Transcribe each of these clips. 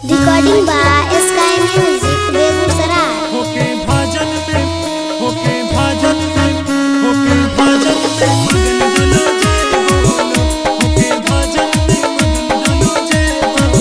recording by sky music Begusarai होके भाजन में होके भाजन में होके भाजन में मगन डलो जय बोलो होके भाजन में मगन डलो जय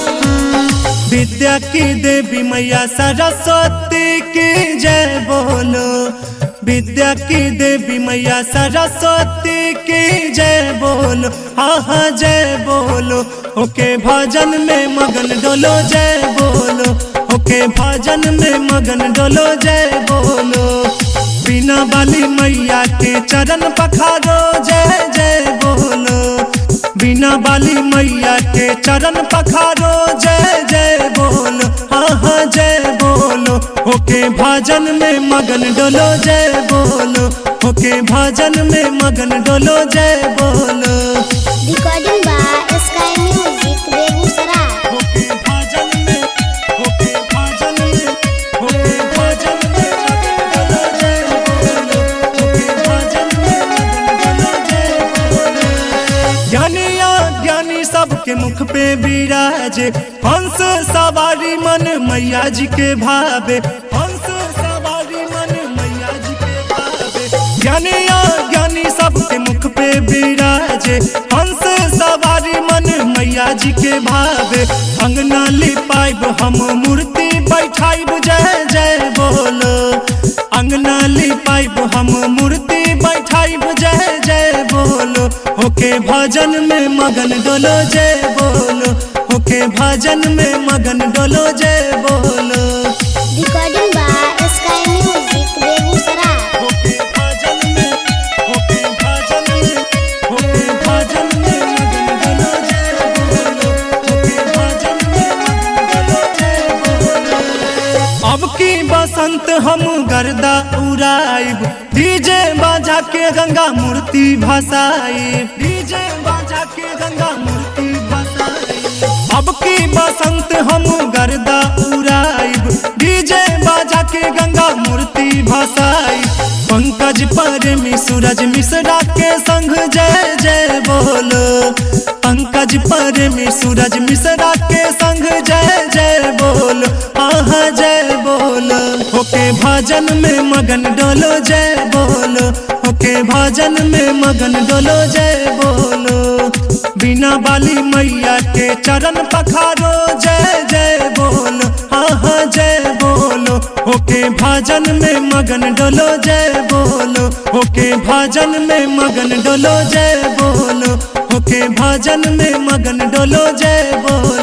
बोलो विद्या की देवी मैया सरस्वती की जय बोलो विद्या की देवी मैया सरस्वती की जय बोलो हाँ हाँ जय बोलो ओके भजन में मगन डोलो जय बोलो ओके भजन में मगन डोलो जय बोलो बिना बाली मैया के चरण पखारो जय जय बोलो बिना बाली मैया के चरण पखारो जय जय बोलो हाँ हाँ जय बोलो ओके भजन में मगन डोलो जय बोलो ओके भजन में मगन डोलो जय बोलो recording by sky music Begusarai okay भजन में ओके भजन में ओके भजन में मगन डोलो जय बोलो ओके भजन में मगन डोलो जय बोलो ज्ञानिया ज्ञानी सबके मुख पे विराजे हंस सवारी मन मैया जी के भावे हंस सवारी मन मैया जी के भावे ज्ञानिया ज्ञानी सबके मुख पे विराजे हंस सवारी मन मैया जी के भावे अंगना लिपाइब हम मूर्ति बैठाइब जय जय बोलो अंगना लिपाइब हम मूर्ति बैठाइब जय जय बोलो होके भजन में मगन डोलो जय बोलो होके भजन में मगन डोलो जय बोलो recording by sky music Begusarai होके भजन में होके भजन में होके भजन में मगन डोलो जय बोलो होके भजन में मगन डोलो जय बोलो अब की बसंत हम गर्दा उड़ाइब डीजे बाजा के गंगा मूर्ति भसाई डीजे बाजा के गंगा मूर्ति भसाई अब की बसंत हम गर्दा उड़ाइब डीजे बाजा के गंगा मूर्ति भसाई पंकज परमी सूरज मिश्रा के संग जय जय बोलो पंकज परमी सूरज मिश्रा के संग जय जय बोलो आहा जय बोलो होके भजन में मगन डोलो जय बोलो होके भजन में मगन डोलो जय बोलो बिना बाली मैया के चरण पखारो जय जय बोलो हाँ हाँ जय बोलो होके भजन में मगन डोलो जय बोलो होके भजन में मगन डोलो जय बोलो होके भजन में मगन डोलो जय बोलो